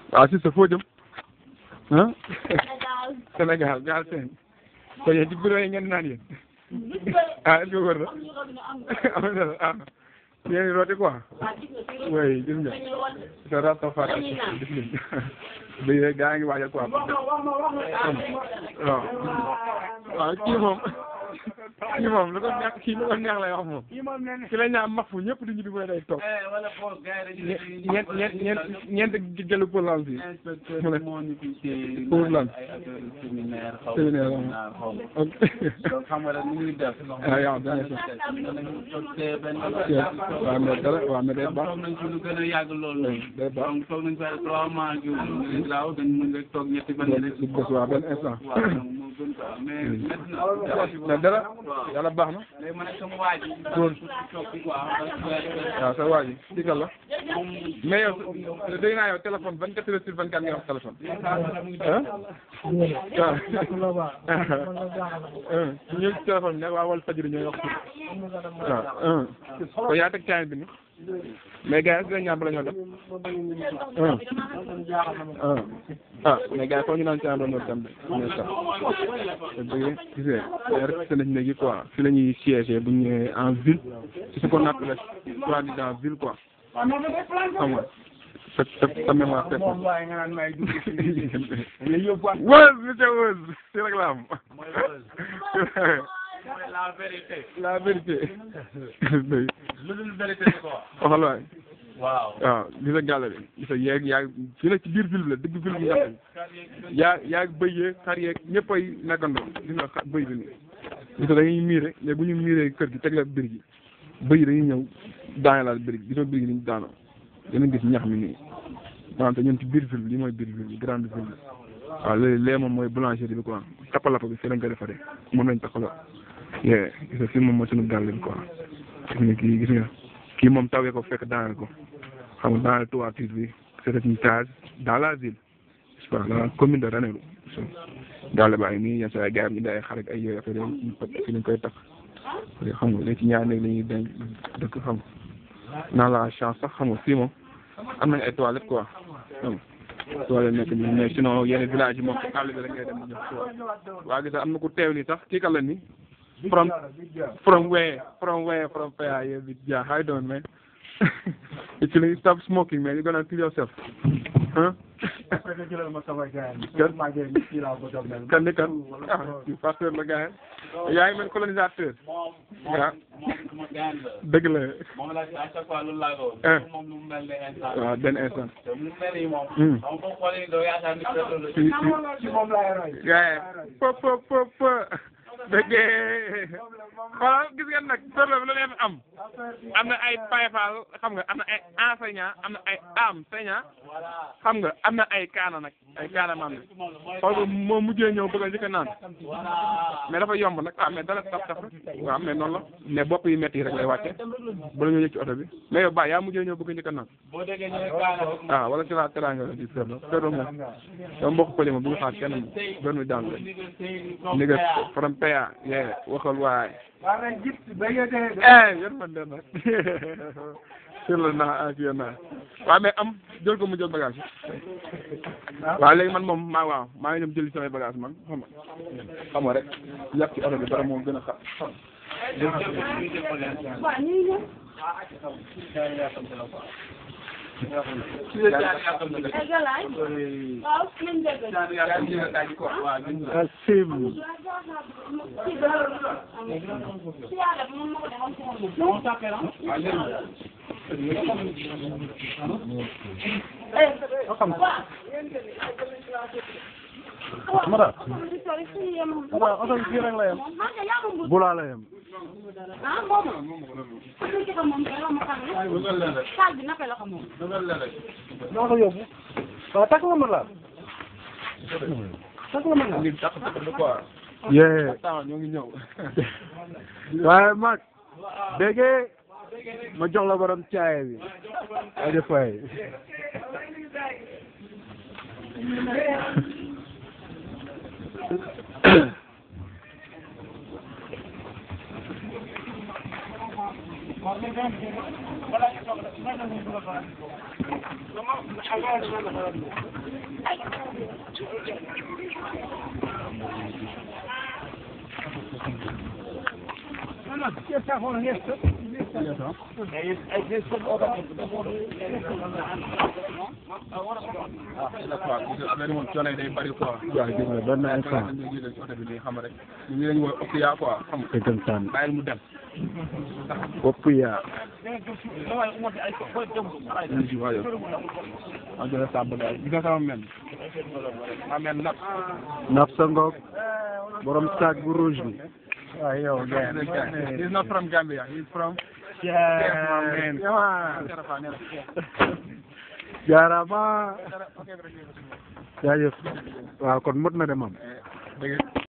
waaw si sa foo jëm ah Sénégal gaal seen ko yéen ci bureau yi ngeen naan yéen ah est-ce que wër na am na ah yéen rooti quoi oui gis nga sa rata fata gis nga bi gaa ngi waajal quoi waaw waaw kii moom kii moom lu ko neex kii lu ko neex lay wax moom ki la ñaam max fu ñëpp di ñu di koy day toog ñeent ñeent ñeent ñeent gëlu pour lan si mu ne pour lan séminaire ok xam nga rek ni ñuy def. ah yow da ngay waaw mais dara waaw mais day baax toog nañ ci lu gën a yàgg loolu. day baax donc toog nañ fa trois mois yu daaw dañ mën rek toog ñetti fan yi rek. du bés waaw benn instant waaw donc moo gën quoi mais maintenant. mais dara yàlla baax na léegi ma ne sama waa ji. góor toog ci quoi. waaw sa waa ji digal la mais yow dégg naa yow téléphone vingt quatre heures sur vingt quatre nga wax téléphone ah waaw ñu ci téléphone bi nag waa wal fajiri ñooy wax waaw ko yaa teg caayin bi ni mais gars yi est-ce que ñaar bala ñoo dem ah mais gars yi foofu ñu naan caayin bala ñoo dem de mais sax dëgg gis nga resté nañ léegi quoi fi la ñuy siéger bu ñu ñëwee en ville c'est ce qu'on appelle soi-disant ville quoi xam nga sa sa sa mémoire fait wëz monsieur wëz si rek la am la vérité. la vérité lu dul vérité quoi. waxal waay waaw. waaw li sa gàll bi li sa yeeg yaa fii la ci biir ville bi la dëgg ville bi nga xam yaa yaa bëy yeeg xar yeeg ñëpp ay nekkandoo gis nga xa- bëy bi nii gis nga dañuy miire mais bu ñu miiree kër gi teg la biir gi bëy yi dañuy ñëw daanelaal biir gi gisoo biir gi ni ñu daanoo dinañ gis ñax mi nii wante ñun ci biir ville bi lii mooy biir ville bi grande ville bi waaw léegi lee moom mooy boulangerie bi quoi tappalapa bi fii lañ ko defaree moom lañ taxaloo yee gis nga fii moom mooy suñu gàll bi quoi gis nga kii gis nga kii moom tawee ko fekk daaneel ko xam nga dans la toiture bi c'est une case dans la ville je sais pas dans la commune de Ranérou gàll baa ngi nii yenn saa yi gars yi ñu day xar ak ay yooyu affaire yi fi lañ koy tax xam nga léegi ci ñaar néeg la ñuy denc dëkk xam nga naa la chance sax xam nga fii moom am nañ ay toilettes quoi xam nga toilettes nekk nii mais sinon yenn village yi moom ci àll bi la ngay dem di ñëw toile waa gis am na ku teew nii sax kii kan la nii from from where from where from where yeah, yeah how you doing man actually stop smoking man you're gonna kill yourself huh kan ni kan ah kii pasteur la gars yi yaa ngi mel colonisateur waaw sama gaan la. dëgg la moom la à chaque fois loolu laa ko. Eh. moom lu mu mel ne instant. waaw benn instant te mu mel ni moom. Hmm. xam nga boo xoolee doo yaakaar ni loolu la. si si gars yi po po po po dëggee xoolal gis ngeen nag problème bi la leen am am na ay payfal xam nga am na ay enseignant am na ay enseignant xam nga am na ay kaana nag ay kaana maam ne xool ko moo mujjee ñëw bëgg a njëkk a naan mais dafa yomb nag ah mais dara taf taf rek waaw mais noonu la mais bopp yi métti yi rek lay wàcce bala ñoo yëg ci oto bi mais yow ba yaa mujjee ñëw bëgg a njëkk a naan boo déggee ñu ne kaana rek. ah wala ci la teraanga la di ferlo ferlo moom yow mbokk pële moom bu ñu xaar kenn doon mi daan la ni nga from PA yee waxal waay eh yan man den nag sur la naa ak yéen naa waaw mais am jël ko mu jël bagage waaw léegi man moom maa waaw maa ngi dem jëli samay bagage man xam nga xam nga rek yàpp ci oto bi dara moo gën a xa xam Mara Mara oto bi fii rek la yem bulaa la yem naa ko yóbbu waaw takk nga ma la takk nga ma la ngi tax tax quoi yee temps ñoo ngi ñëw waaye mag déggee ma jox la borom caaye bi aja fay affaire moom coono yi day bari quoi. waaw gis nga benn instant ñu ngi leen oto bi nii xam rek ñu ngi leen wooy Oxia quoi xam nga dëggantaan bàyyil mu dem. bopp yaa ñu ci waaye ah jërëjëf Samba Gaye gis nga sama men ma men nag. naf sa ngoog borom sac bu rouge bi waaw yow He's not from Gambia he's from. jaaraama jaajëf waaw kon mot na de mam dëgg